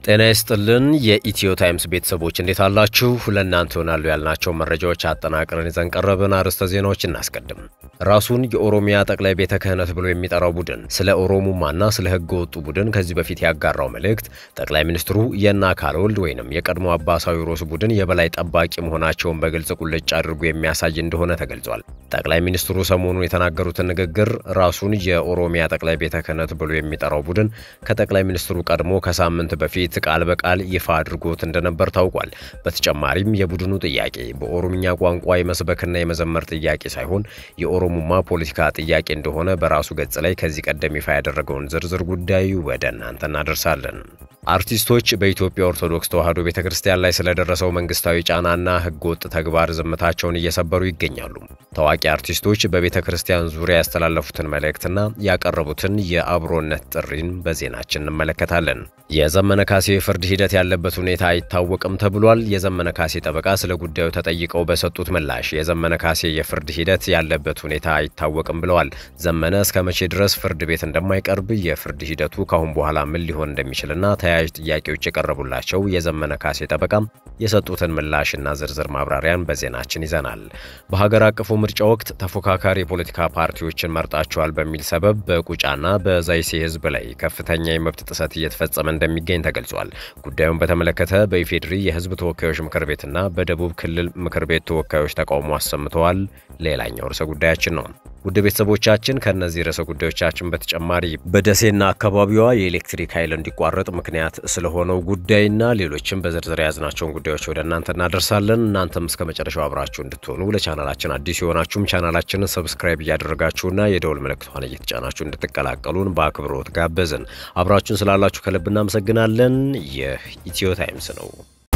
ጤና ይስጥልን የኢትዮ ታይምስ ቤተሰቦች እንዴት አላችሁ? ለእናንተ ይሆናሉ ያልናቸው መረጃዎች አጠናቅረን ይዘን ቀረብን። አርዕስተ ዜናዎች እናስቀድም። ራሱን የኦሮሚያ ጠቅላይ ቤተ ክህነት ብሎ የሚጠራው ቡድን ስለ ኦሮሙማና ስለ ሕገ ወጡ ቡድን ከዚህ በፊት ያጋራው መልእክት ጠቅላይ ሚኒስትሩ የእነ አካለ ወልድ ወይንም የቀድሞ አባሳዊ ሮስ ቡድን የበላይ ጠባቂ መሆናቸውን በግልጽ ቁልጭ አድርጎ የሚያሳይ እንደሆነ ተገልጿል። ጠቅላይ ሚኒስትሩ ሰሞኑን የተናገሩትን ንግግር ራሱን የኦሮሚያ ጠቅላይ ቤተ ክህነት ብሎ የሚጠራው ቡድን ከጠቅላይ ሚኒስትሩ ቀድሞ ከሳምንት በፊት ቃል በቃል ይፋ አድርጎት እንደነበር ታውቋል። በተጨማሪም የቡድኑ ጥያቄ በኦሮምኛ ቋንቋ የመስበክና የመዘመር ጥያቄ ሳይሆን የኦሮሙማ ፖለቲካ ጥያቄ እንደሆነ በራሱ ገጽ ላይ ከዚህ ቀደም ይፋ ያደረገውን ዝርዝር ጉዳይ ወደ እናንተ እናደርሳለን። አርቲስቶች በኢትዮጵያ ኦርቶዶክስ ተዋሕዶ ቤተ ክርስቲያን ላይ ስለደረሰው መንግስታዊ ጫናና ሕገወጥ ተግባር ዝምታቸውን እየሰበሩ ይገኛሉ። ታዋቂ አርቲስቶች በቤተ ክርስቲያን ዙሪያ ያስተላለፉትን መልእክትና ያቀረቡትን የአብሮነት ጥሪን በዜናችን እንመለከታለን። የዘመነ ካሴ የፍርድ ሂደት ያለበት ሁኔታ አይታወቅም ተብሏል። የዘመነ ካሴ ጠበቃ ስለ ጉዳዩ ተጠይቀው በሰጡት ምላሽ የዘመነ ካሴ የፍርድ ሂደት ያለበት ሁኔታ አይታወቅም ብለዋል። ዘመነ እስከ መቼ ድረስ ፍርድ ቤት እንደማይቀርብ የፍርድ ሂደቱ ካሁን በኋላ ምን ሊሆን እንደሚችልና ተያያዥ ጥያቄዎች የቀረቡላቸው የዘመነ ካሴ ጠበቃም የሰጡትን ምላሽና ዝርዝር ማብራሪያን በዜናችን ይዘናል። በሀገር አቀፉ ምርጫ ወቅት ተፎካካሪ የፖለቲካ ፓርቲዎችን መርጣቸዋል በሚል ሰበብ በቁጫና በዛይሴ ህዝብ ላይ ከፍተኛ የመብት ጥሰት እየተፈጸመ እንደሚገኝ ተገልጿል። ጉዳዩን በተመለከተ በኢፌዴሪ የህዝብ ተወካዮች ምክር ቤትና በደቡብ ክልል ምክር ቤት ተወካዮች ተቃውሞ አሰምተዋል። ሌላኛው ርዕሰ ጉዳያችን ነው። ውድ ቤተሰቦቻችን ከእነዚህ ርዕሰ ጉዳዮቻችን በተጨማሪ በደሴና አካባቢዋ የኤሌክትሪክ ኃይል እንዲቋረጥ ምክንያት ስለሆነው ጉዳይና ሌሎችም በዝርዝር የያዝናቸውን ጉዳዮች ወደ እናንተ እናደርሳለን። እናንተም እስከ መጨረሻው አብራችሁ እንድትሆኑ ለቻናላችን አዲስ የሆናችሁም ቻናላችንን ሰብስክራይብ እያደረጋችሁና የደውል ምልክቷን እየተጫናችሁ እንድትቀላቀሉን በአክብሮት ጋበዝን። አብራችሁን ስላላችሁ ከልብ እናመሰግናለን። ይህ ኢትዮ ታይምስ ነው።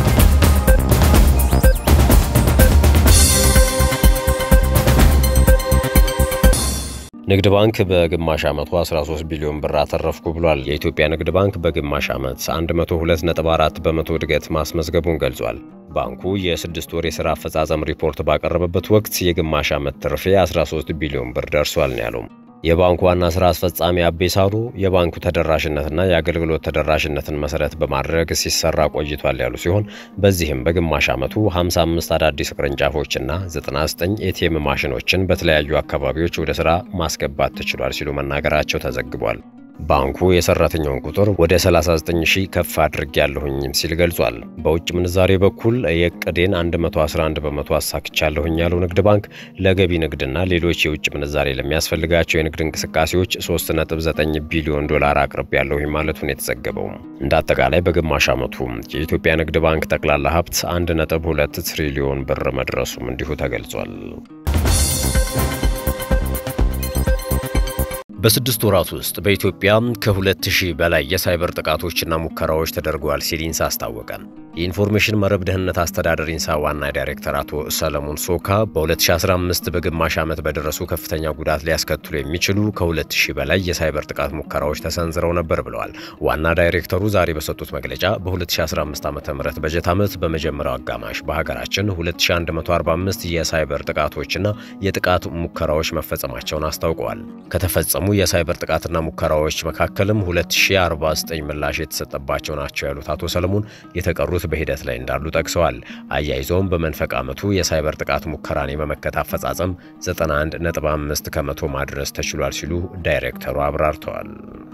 ንግድ ባንክ በግማሽ ዓመቱ 13 ቢሊዮን ብር አተረፍኩ ብሏል። የኢትዮጵያ ንግድ ባንክ በግማሽ ዓመት 102.4 በመቶ እድገት ማስመዝገቡን ገልጿል። ባንኩ የስድስት ወር የሥራ አፈጻጸም ሪፖርት ባቀረበበት ወቅት የግማሽ ዓመት ትርፌ 13 ቢሊዮን ብር ደርሷል ነው ያለው። የባንኩ ዋና ሥራ አስፈጻሚ አቤ ሳሩ የባንኩ ተደራሽነትና የአገልግሎት ተደራሽነትን መሠረት በማድረግ ሲሰራ ቆይቷል ያሉ ሲሆን በዚህም በግማሽ ዓመቱ 55 አዳዲስ ቅርንጫፎችና 99 ኤቲኤም ማሽኖችን በተለያዩ አካባቢዎች ወደ ሥራ ማስገባት ተችሏል ሲሉ መናገራቸው ተዘግቧል። ባንኩ የሰራተኛውን ቁጥር ወደ 39 ሺህ ከፍ አድርጌያለሁኝም ሲል ገልጿል። በውጭ ምንዛሬ በኩል የዕቅዴን 111 በመቶ አሳክቻለሁኝ ያለው ንግድ ባንክ ለገቢ ንግድና ሌሎች የውጭ ምንዛሬ ለሚያስፈልጋቸው የንግድ እንቅስቃሴዎች 3.9 ቢሊዮን ዶላር አቅርቤያለሁኝ ማለቱን የተዘገበው። እንደ አጠቃላይ በግማሽ ዓመቱ የኢትዮጵያ ንግድ ባንክ ጠቅላላ ሀብት 1.2 ትሪሊዮን ብር መድረሱም እንዲሁ ተገልጿል። በስድስት ወራት ውስጥ በኢትዮጵያ ከ2000 በላይ የሳይበር ጥቃቶችና ሙከራዎች ተደርገዋል ሲል ኢንሳ አስታወቀ። የኢንፎርሜሽን መረብ ደህንነት አስተዳደር ኢንሳ ዋና ዳይሬክተር አቶ ሰለሞን ሶካ በ2015 በግማሽ ዓመት በደረሱ ከፍተኛ ጉዳት ሊያስከትሉ የሚችሉ ከ2000 በላይ የሳይበር ጥቃት ሙከራዎች ተሰንዝረው ነበር ብለዋል። ዋና ዳይሬክተሩ ዛሬ በሰጡት መግለጫ በ2015 ዓ ም በጀት ዓመት በመጀመሪያው አጋማሽ በሀገራችን 2145 የሳይበር ጥቃቶችና የጥቃት ሙከራዎች መፈጸማቸውን አስታውቀዋል። ከተፈጸሙ የሳይበር ጥቃትና ሙከራዎች መካከልም 2049 ምላሽ የተሰጠባቸው ናቸው ያሉት አቶ ሰለሞን የተቀሩት በሂደት ላይ እንዳሉ ጠቅሰዋል። አያይዘውም በመንፈቅ ዓመቱ የሳይበር ጥቃት ሙከራን የመመከት አፈጻጸም 91.5 ከመቶ ማድረስ ተችሏል ሲሉ ዳይሬክተሩ አብራርተዋል።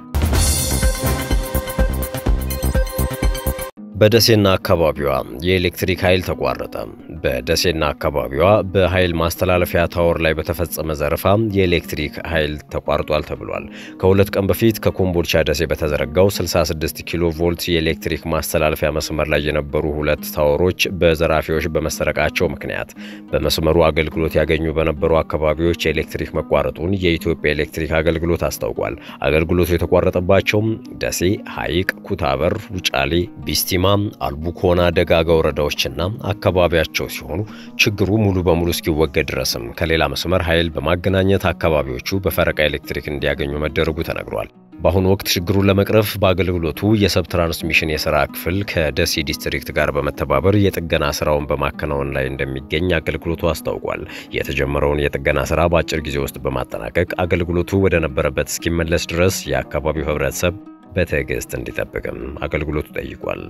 በደሴና አካባቢዋ የኤሌክትሪክ ኃይል ተቋረጠ። በደሴና አካባቢዋ በኃይል ማስተላለፊያ ታወር ላይ በተፈጸመ ዘረፋ የኤሌክትሪክ ኃይል ተቋርጧል ተብሏል። ከሁለት ቀን በፊት ከኮምቦልቻ ደሴ በተዘረጋው 66 ኪሎ ቮልት የኤሌክትሪክ ማስተላለፊያ መስመር ላይ የነበሩ ሁለት ታወሮች በዘራፊዎች በመሰረቃቸው ምክንያት በመስመሩ አገልግሎት ያገኙ በነበሩ አካባቢዎች የኤሌክትሪክ መቋረጡን የኢትዮጵያ ኤሌክትሪክ አገልግሎት አስታውቋል። አገልግሎቱ የተቋረጠባቸውም ደሴ፣ ሐይቅ፣ ኩታበር፣ ውጫሌ፣ ቢስቲማ አልቡኮና ደጋጋ ወረዳዎችና አካባቢያቸው ሲሆኑ ችግሩ ሙሉ በሙሉ እስኪወገድ ድረስም ከሌላ መስመር ኃይል በማገናኘት አካባቢዎቹ በፈረቃ ኤሌክትሪክ እንዲያገኙ መደረጉ ተነግሯል። በአሁኑ ወቅት ችግሩን ለመቅረፍ በአገልግሎቱ የሰብ ትራንስሚሽን የሥራ ክፍል ከደሴ ዲስትሪክት ጋር በመተባበር የጥገና ስራውን በማከናወን ላይ እንደሚገኝ አገልግሎቱ አስታውቋል። የተጀመረውን የጥገና ስራ በአጭር ጊዜ ውስጥ በማጠናቀቅ አገልግሎቱ ወደ ነበረበት እስኪመለስ ድረስ የአካባቢው ሕብረተሰብ በትዕግስት እንዲጠብቅም አገልግሎቱ ጠይቋል።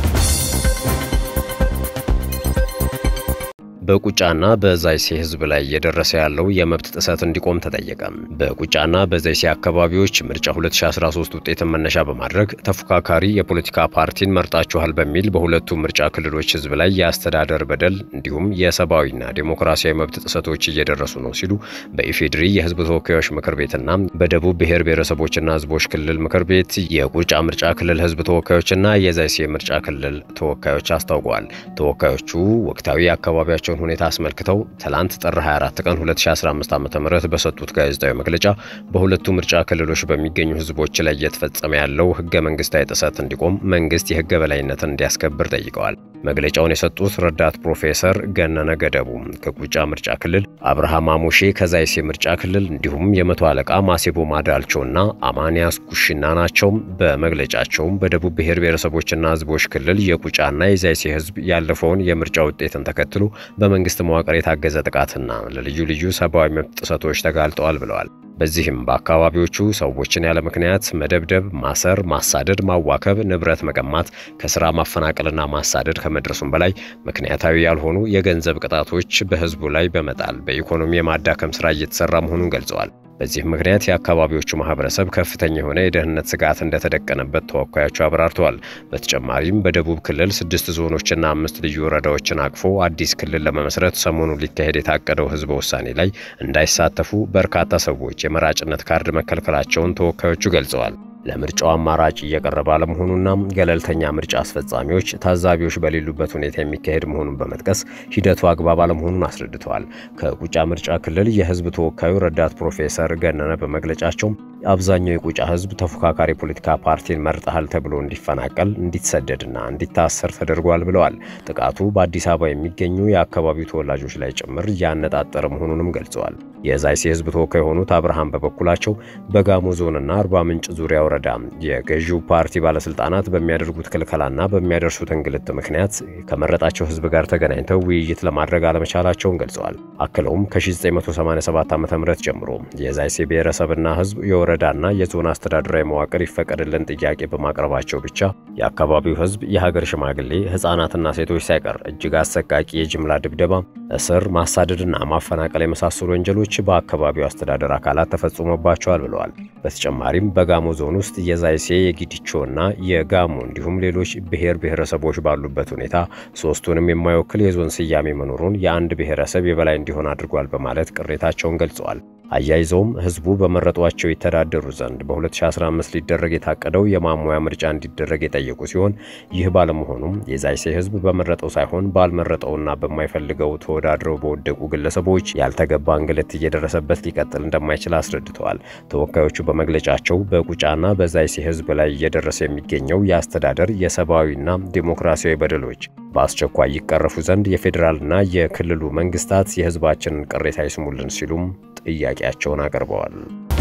በቁጫና በዛይሴ ህዝብ ላይ እየደረሰ ያለው የመብት ጥሰት እንዲቆም ተጠየቀ። በቁጫና በዛይሴ አካባቢዎች ምርጫ 2013 ውጤትን መነሻ በማድረግ ተፎካካሪ የፖለቲካ ፓርቲን መርጣችኋል በሚል በሁለቱ ምርጫ ክልሎች ህዝብ ላይ የአስተዳደር በደል እንዲሁም የሰብአዊና ዴሞክራሲያዊ መብት ጥሰቶች እየደረሱ ነው ሲሉ በኢፌድሪ የህዝብ ተወካዮች ምክር ቤትና በደቡብ ብሔር ብሔረሰቦችና ህዝቦች ክልል ምክር ቤት የቁጫ ምርጫ ክልል ህዝብ ተወካዮችና የዛይሴ ምርጫ ክልል ተወካዮች አስታውቀዋል። ተወካዮቹ ወቅታዊ አካባቢያቸው ሁኔታ አስመልክተው ትላንት ጥር 24 ቀን 2015 ዓ.ም በሰጡት ጋዜጣዊ መግለጫ በሁለቱ ምርጫ ክልሎች በሚገኙ ህዝቦች ላይ እየተፈጸመ ያለው ህገ መንግስታዊ ጥሰት እንዲቆም መንግስት የህገ በላይነትን እንዲያስከብር ጠይቀዋል። መግለጫውን የሰጡት ረዳት ፕሮፌሰር ገነነ ገደቡ ከቁጫ ምርጫ ክልል፣ አብርሃም አሞሼ ከዛይሴ ምርጫ ክልል እንዲሁም የመቶ አለቃ ማሴቦ ማዳልቾና አማንያስ ኩሽና ናቸው። በመግለጫቸውም በደቡብ ብሔር ብሔረሰቦችና ህዝቦች ክልል የቁጫና የዛይሴ ህዝብ ያለፈውን የምርጫ ውጤትን ተከትሎ በመንግስት መዋቅር የታገዘ ጥቃትና ለልዩ ልዩ ሰብአዊ መብት ጥሰቶች ተጋልጠዋል ብለዋል። በዚህም በአካባቢዎቹ ሰዎችን ያለ ምክንያት መደብደብ፣ ማሰር፣ ማሳደድ፣ ማዋከብ፣ ንብረት መቀማት፣ ከስራ ማፈናቀልና ማሳደድ ከመድረሱም በላይ ምክንያታዊ ያልሆኑ የገንዘብ ቅጣቶች በህዝቡ ላይ በመጣል በኢኮኖሚ የማዳከም ስራ እየተሰራ መሆኑን ገልጸዋል። በዚህም ምክንያት የአካባቢዎቹ ማህበረሰብ ከፍተኛ የሆነ የደህንነት ስጋት እንደተደቀነበት ተወካዮቹ አብራርተዋል። በተጨማሪም በደቡብ ክልል ስድስት ዞኖችና አምስት ልዩ ወረዳዎችን አቅፎ አዲስ ክልል ለመመስረት ሰሞኑን ሊካሄድ የታቀደው ህዝበ ውሳኔ ላይ እንዳይሳተፉ በርካታ ሰዎች የመራጭነት ካርድ መከልከላቸውን ተወካዮቹ ገልጸዋል። ለምርጫው አማራጭ እየቀረበ አለመሆኑና ገለልተኛ ምርጫ አስፈጻሚዎች፣ ታዛቢዎች በሌሉበት ሁኔታ የሚካሄድ መሆኑን በመጥቀስ ሂደቱ አግባብ አለመሆኑን አስረድተዋል። ከቁጫ ምርጫ ክልል የህዝብ ተወካዩ ረዳት ፕሮፌሰር ገነነ በመግለጫቸው አብዛኛው የቁጫ ህዝብ ተፎካካሪ ፖለቲካ ፓርቲን መርጠሃል ተብሎ እንዲፈናቀል፣ እንዲሰደድና እንዲታሰር ተደርጓል ብለዋል። ጥቃቱ በአዲስ አበባ የሚገኙ የአካባቢው ተወላጆች ላይ ጭምር ያነጣጠረ መሆኑንም ገልጸዋል። የዛይሴ ህዝብ ተወካይ የሆኑት አብርሃም በበኩላቸው በጋሞ ዞንና አርባ ምንጭ ዙሪያ ወረዳ የገዢው ፓርቲ ባለስልጣናት በሚያደርጉት ክልከላና በሚያደርሱት እንግልት ምክንያት ከመረጣቸው ህዝብ ጋር ተገናኝተው ውይይት ለማድረግ አለመቻላቸውን ገልጸዋል። አክለውም ከ1987 ዓ ም ጀምሮ የዛይሴ ብሔረሰብና ህዝብ የወረዳና የዞን አስተዳደራዊ መዋቅር ይፈቀድልን ጥያቄ በማቅረባቸው ብቻ የአካባቢው ህዝብ፣ የሀገር ሽማግሌ፣ ህጻናትና ሴቶች ሳይቀር እጅግ አሰቃቂ የጅምላ ድብደባ፣ እስር፣ ማሳደድና ማፈናቀል የመሳሰሉ ወንጀሎች በአካባቢው አስተዳደር አካላት ተፈጽሞባቸዋል ብለዋል። በተጨማሪም በጋሞ ዞን ውስጥ የዛይሴ የጊዲቾና የጋሞ እንዲሁም ሌሎች ብሔር ብሔረሰቦች ባሉበት ሁኔታ ሶስቱንም የማይወክል የዞን ስያሜ መኖሩን የአንድ ብሔረሰብ የበላይ እንዲሆን አድርጓል በማለት ቅሬታቸውን ገልጸዋል። አያይዘውም ህዝቡ በመረጧቸው ይተዳደሩ ዘንድ በ2015 ሊደረግ የታቀደው የማሟያ ምርጫ እንዲደረግ የጠየቁ ሲሆን ይህ ባለመሆኑም የዛይሴ ህዝብ በመረጠው ሳይሆን ባልመረጠውና በማይፈልገው ተወዳድረው በወደቁ ግለሰቦች ያልተገባ እንግልት እየደረሰበት ሊቀጥል እንደማይችል አስረድተዋል። ተወካዮቹ በመግለጫቸው በቁጫና በዛይሴ ህዝብ ላይ እየደረሰ የሚገኘው የአስተዳደር የሰብአዊና ዴሞክራሲያዊ በደሎች በአስቸኳይ ይቀረፉ ዘንድ የፌዴራልና የክልሉ መንግስታት የህዝባችንን ቅሬታ ይስሙልን ሲሉም ጥያቄያቸውን አቅርበዋል።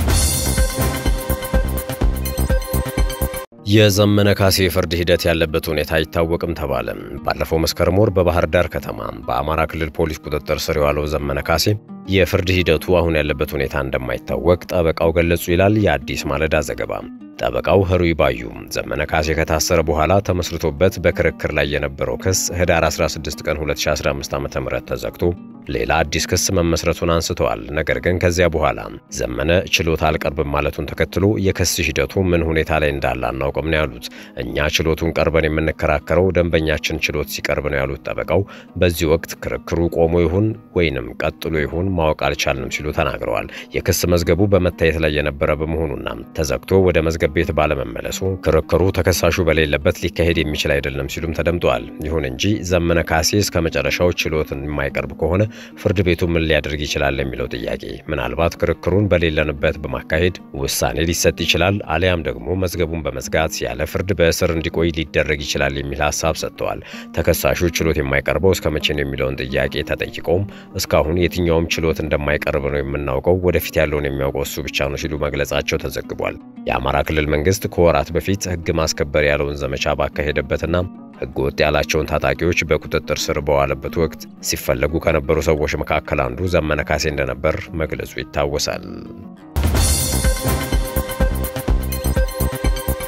የዘመነ ካሴ የፍርድ ሂደት ያለበት ሁኔታ አይታወቅም ተባለ። ባለፈው መስከረም ወር በባህር ዳር ከተማ በአማራ ክልል ፖሊስ ቁጥጥር ስር የዋለው ዘመነ ካሴ የፍርድ ሂደቱ አሁን ያለበት ሁኔታ እንደማይታወቅ ጠበቃው ገለጹ ይላል የአዲስ ማለዳ ዘገባ። ጠበቃው ህሩይ ባዩ ዘመነ ካሴ ከታሰረ በኋላ ተመስርቶበት በክርክር ላይ የነበረው ክስ ህዳር 16 ቀን 2015 ዓ.ም ተዘግቶ ሌላ አዲስ ክስ መመስረቱን አንስተዋል። ነገር ግን ከዚያ በኋላ ዘመነ ችሎት አልቀርብም ማለቱን ተከትሎ የክስ ሂደቱ ምን ሁኔታ ላይ እንዳለ አናውቅም ነው ያሉት። እኛ ችሎቱን ቀርበን የምንከራከረው ደንበኛችን ችሎት ሲቀርብ ነው ያሉት ጠበቃው በዚህ ወቅት ክርክሩ ቆሞ ይሁን ወይንም ቀጥሎ ይሁን ማወቅ አልቻልንም ሲሉ ተናግረዋል። የክስ መዝገቡ በመታየት ላይ የነበረ በመሆኑና ተዘግቶ ወደ መዝገብ ቤት ባለመመለሱ ክርክሩ ተከሳሹ በሌለበት ሊካሄድ የሚችል አይደለም ሲሉም ተደምጠዋል። ይሁን እንጂ ዘመነ ካሴ እስከ መጨረሻው ችሎትን የማይቀርብ ከሆነ ፍርድ ቤቱ ምን ሊያደርግ ይችላል የሚለው ጥያቄ ምናልባት ክርክሩን በሌለንበት በማካሄድ ውሳኔ ሊሰጥ ይችላል፣ አሊያም ደግሞ መዝገቡን በመዝጋት ያለ ፍርድ በእስር እንዲቆይ ሊደረግ ይችላል የሚል ሀሳብ ሰጥተዋል። ተከሳሹ ችሎት የማይቀርበው እስከ መቼ ነው የሚለውን ጥያቄ ተጠይቀውም እስካሁን የትኛውም ችሎት እንደማይቀርብ ነው የምናውቀው፣ ወደፊት ያለውን የሚያውቀው እሱ ብቻ ነው ሲሉ መግለጻቸው ተዘግቧል። የአማራ ክልል መንግስት ከወራት በፊት ህግ ማስከበር ያለውን ዘመቻ ባካሄደበትና ህገ ወጥ ያላቸውን ታጣቂዎች በቁጥጥር ስር በዋለበት ወቅት ሲፈለጉ ከነበሩ ሰዎች መካከል አንዱ ዘመነ ካሴ እንደነበር መግለጹ ይታወሳል።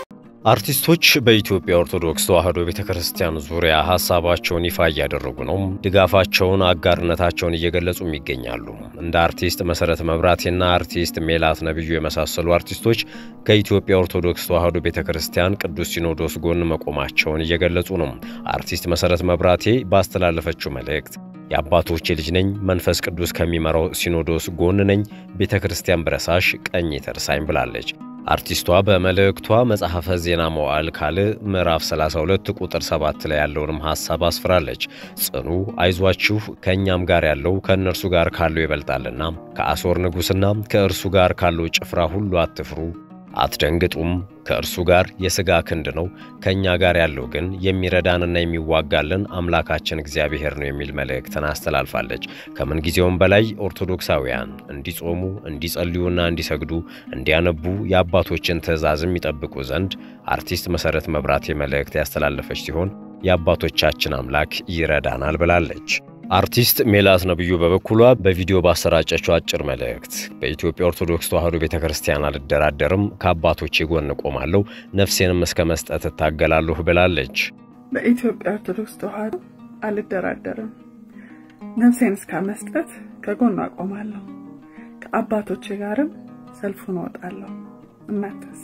አርቲስቶች በኢትዮጵያ ኦርቶዶክስ ተዋሕዶ ቤተ ክርስቲያን ዙሪያ ሀሳባቸውን ይፋ እያደረጉ ነው። ድጋፋቸውን፣ አጋርነታቸውን እየገለጹም ይገኛሉ። እንደ አርቲስት መሰረት መብራቴና አርቲስት ሜላት ነብዩ የመሳሰሉ አርቲስቶች ከኢትዮጵያ ኦርቶዶክስ ተዋሕዶ ቤተ ክርስቲያን ቅዱስ ሲኖዶስ ጎን መቆማቸውን እየገለጹ ነው። አርቲስት መሰረት መብራቴ ባስተላለፈችው መልእክት የአባቶቼ ልጅ ነኝ፣ መንፈስ ቅዱስ ከሚመራው ሲኖዶስ ጎን ነኝ፣ ቤተ ክርስቲያን ብረሳሽ ቀኝ ተርሳኝ ብላለች። አርቲስቷ በመልእክቷ መጽሐፈ ዜና መዋዕል ካልዕ ምዕራፍ 32 ቁጥር 7 ላይ ያለውንም ሐሳብ አስፍራለች። ጽኑ፣ አይዟችሁ፣ ከእኛም ጋር ያለው ከእነርሱ ጋር ካለው ይበልጣልና ከአሦር ንጉሥና ከእርሱ ጋር ካለው ጭፍራ ሁሉ አትፍሩ አትደንግጡም። ከእርሱ ጋር የሥጋ ክንድ ነው፣ ከእኛ ጋር ያለው ግን የሚረዳንና የሚዋጋልን አምላካችን እግዚአብሔር ነው የሚል መልእክትን አስተላልፋለች። ከምን ጊዜውም በላይ ኦርቶዶክሳውያን እንዲጾሙ፣ እንዲጸልዩና እንዲሰግዱ፣ እንዲያነቡ የአባቶችን ትእዛዝም ይጠብቁ ዘንድ አርቲስት መሰረት መብራቴ መልእክት ያስተላለፈች ሲሆን የአባቶቻችን አምላክ ይረዳናል ብላለች። አርቲስት ሜላት ነብዩ በበኩሏ በቪዲዮ ባሰራጨችው አጭር መልእክት በኢትዮጵያ ኦርቶዶክስ ተዋሕዶ ቤተ ክርስቲያን አልደራደርም፣ ከአባቶቼ ጎን ቆማለሁ፣ ነፍሴንም እስከ መስጠት እታገላለሁ ብላለች። በኢትዮጵያ ኦርቶዶክስ ተዋሕዶ አልደራደርም፣ ነፍሴን እስከ መስጠት ከጎኑ አቆማለሁ፣ ከአባቶቼ ጋርም ሰልፉን እወጣለሁ። እናንተስ?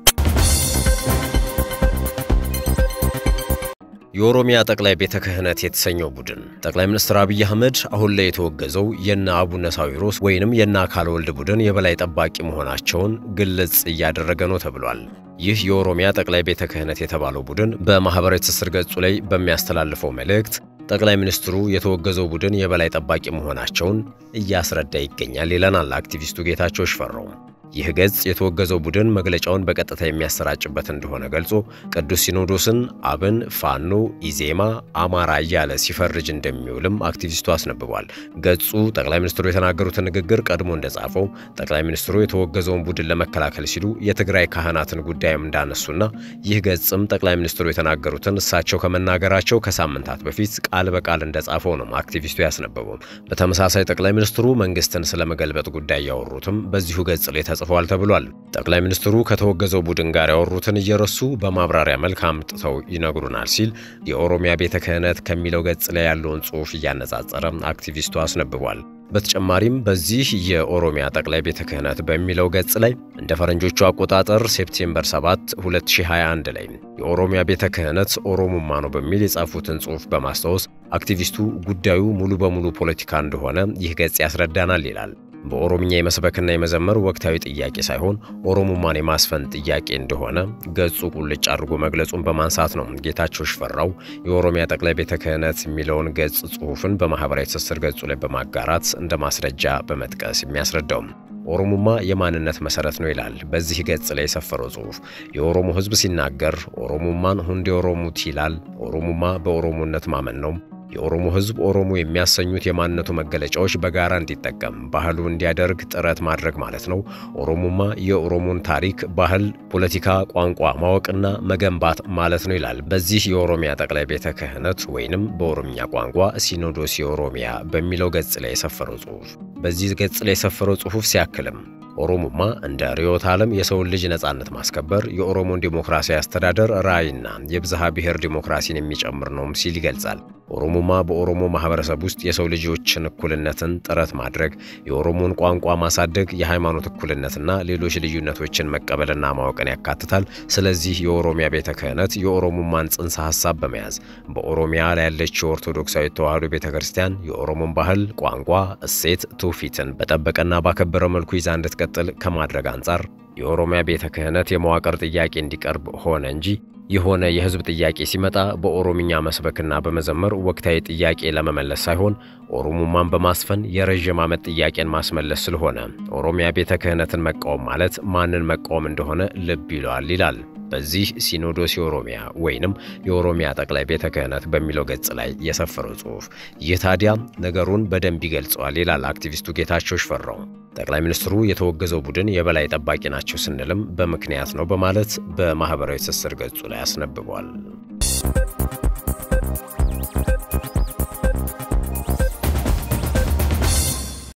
የኦሮሚያ ጠቅላይ ቤተ ክህነት የተሰኘው ቡድን ጠቅላይ ሚኒስትር አብይ አህመድ አሁን ላይ የተወገዘው የነ አቡነ ሳዊሮስ ወይንም የነ አካለ ወልድ ቡድን የበላይ ጠባቂ መሆናቸውን ግልጽ እያደረገ ነው ተብሏል። ይህ የኦሮሚያ ጠቅላይ ቤተ ክህነት የተባለው ቡድን በማኅበራዊ ትስስር ገጹ ላይ በሚያስተላልፈው መልእክት ጠቅላይ ሚኒስትሩ የተወገዘው ቡድን የበላይ ጠባቂ መሆናቸውን እያስረዳ ይገኛል ይለናል አክቲቪስቱ ጌታቸው ሽፈራው። ይህ ገጽ የተወገዘው ቡድን መግለጫውን በቀጥታ የሚያሰራጭበት እንደሆነ ገልጾ ቅዱስ ሲኖዶስን አብን፣ ፋኖ፣ ኢዜማ፣ አማራ እያለ ሲፈርጅ እንደሚውልም አክቲቪስቱ አስነብቧል። ገጹ ጠቅላይ ሚኒስትሩ የተናገሩትን ንግግር ቀድሞ እንደጻፈው ጠቅላይ ሚኒስትሩ የተወገዘውን ቡድን ለመከላከል ሲሉ የትግራይ ካህናትን ጉዳይም እንዳነሱና ይህ ገጽም ጠቅላይ ሚኒስትሩ የተናገሩትን እሳቸው ከመናገራቸው ከሳምንታት በፊት ቃል በቃል እንደጻፈው ነው አክቲቪስቱ ያስነበበው። በተመሳሳይ ጠቅላይ ሚኒስትሩ መንግስትን ስለመገልበጥ ጉዳይ ያወሩትም በዚሁ ገጽ ላይ ተጽፏል ተብሏል። ጠቅላይ ሚኒስትሩ ከተወገዘው ቡድን ጋር ያወሩትን እየረሱ በማብራሪያ መልክ አምጥተው ይነግሩናል ሲል የኦሮሚያ ቤተ ክህነት ከሚለው ገጽ ላይ ያለውን ጽሑፍ እያነጻጸረ አክቲቪስቱ አስነብቧል። በተጨማሪም በዚህ የኦሮሚያ ጠቅላይ ቤተ ክህነት በሚለው ገጽ ላይ እንደ ፈረንጆቹ አቆጣጠር ሴፕቴምበር 7 2021 ላይ የኦሮሚያ ቤተ ክህነት ኦሮሙማ ነው በሚል የጻፉትን ጽሑፍ በማስታወስ አክቲቪስቱ ጉዳዩ ሙሉ በሙሉ ፖለቲካ እንደሆነ ይህ ገጽ ያስረዳናል ይላል። በኦሮምኛ የመስበክና የመዘመር ወቅታዊ ጥያቄ ሳይሆን ኦሮሙማን የማስፈን ጥያቄ እንደሆነ ገጹ ቁልጭ አድርጎ መግለጹን በማንሳት ነው ጌታቸው ሽፈራው የኦሮሚያ ጠቅላይ ቤተ ክህነት የሚለውን ገጽ ጽሑፍን በማኅበራዊ ትስስር ገጹ ላይ በማጋራት እንደ ማስረጃ በመጥቀስ የሚያስረዳው። ኦሮሙማ የማንነት መሰረት ነው ይላል በዚህ ገጽ ላይ የሰፈረው ጽሑፍ። የኦሮሞ ሕዝብ ሲናገር ኦሮሙማን ሁንዴ ኦሮሙት ይላል። ኦሮሙማ በኦሮሞነት ማመን ነው። የኦሮሞ ሕዝብ ኦሮሞ የሚያሰኙት የማንነቱ መገለጫዎች በጋራ እንዲጠቀም ባህሉ እንዲያደርግ ጥረት ማድረግ ማለት ነው። ኦሮሞማ የኦሮሞን ታሪክ፣ ባህል፣ ፖለቲካ፣ ቋንቋ ማወቅና መገንባት ማለት ነው ይላል በዚህ የኦሮሚያ ጠቅላይ ቤተ ክህነት ወይንም በኦሮምኛ ቋንቋ ሲኖዶስ የኦሮሚያ በሚለው ገጽ ላይ የሰፈረው ጽሑፍ። በዚህ ገጽ ላይ የሰፈረው ጽሑፍ ሲያክልም ኦሮሞማ እንደ ርዕዮተ ዓለም የሰውን ልጅ ነጻነት ማስከበር የኦሮሞን ዲሞክራሲያዊ አስተዳደር ራዕይና የብዝሃ ብሔር ዲሞክራሲን የሚጨምር ነውም ሲል ይገልጻል። ኦሮሞማ በኦሮሞ ማህበረሰብ ውስጥ የሰው ልጆችን እኩልነትን ጥረት ማድረግ፣ የኦሮሞን ቋንቋ ማሳደግ፣ የሃይማኖት እኩልነትና ሌሎች ልዩነቶችን መቀበልና ማወቅን ያካትታል። ስለዚህ የኦሮሚያ ቤተ ክህነት የኦሮሞማን ጽንሰ ሐሳብ በመያዝ በኦሮሚያ ላይ ያለችው ኦርቶዶክሳዊ ተዋሕዶ ቤተ ክርስቲያን የኦሮሞን ባህል፣ ቋንቋ፣ እሴት፣ ትውፊትን በጠበቀና ባከበረ መልኩ ይዛ እንድትቀጥል ከማድረግ አንጻር የኦሮሚያ ቤተ ክህነት የመዋቅር ጥያቄ እንዲቀርብ ሆነ እንጂ የሆነ የህዝብ ጥያቄ ሲመጣ በኦሮምኛ መስበክና በመዘመር ወቅታዊ ጥያቄ ለመመለስ ሳይሆን ኦሮሞማን በማስፈን የረዥም ዓመት ጥያቄን ማስመለስ ስለሆነ ኦሮሚያ ቤተ ክህነትን መቃወም ማለት ማንን መቃወም እንደሆነ ልብ ይለዋል ይላል በዚህ ሲኖዶስ የኦሮሚያ ወይንም የኦሮሚያ ጠቅላይ ቤተ ክህነት በሚለው ገጽ ላይ የሰፈረው ጽሑፍ። ይህ ታዲያ ነገሩን በደንብ ይገልጸዋል ይላል አክቲቪስቱ ጌታቸው ሽፈራው። ጠቅላይ ሚኒስትሩ የተወገዘው ቡድን የበላይ ጠባቂ ናቸው ስንልም በምክንያት ነው በማለት በማኅበራዊ ትስስር ገጹ ላይ አስነብቧል።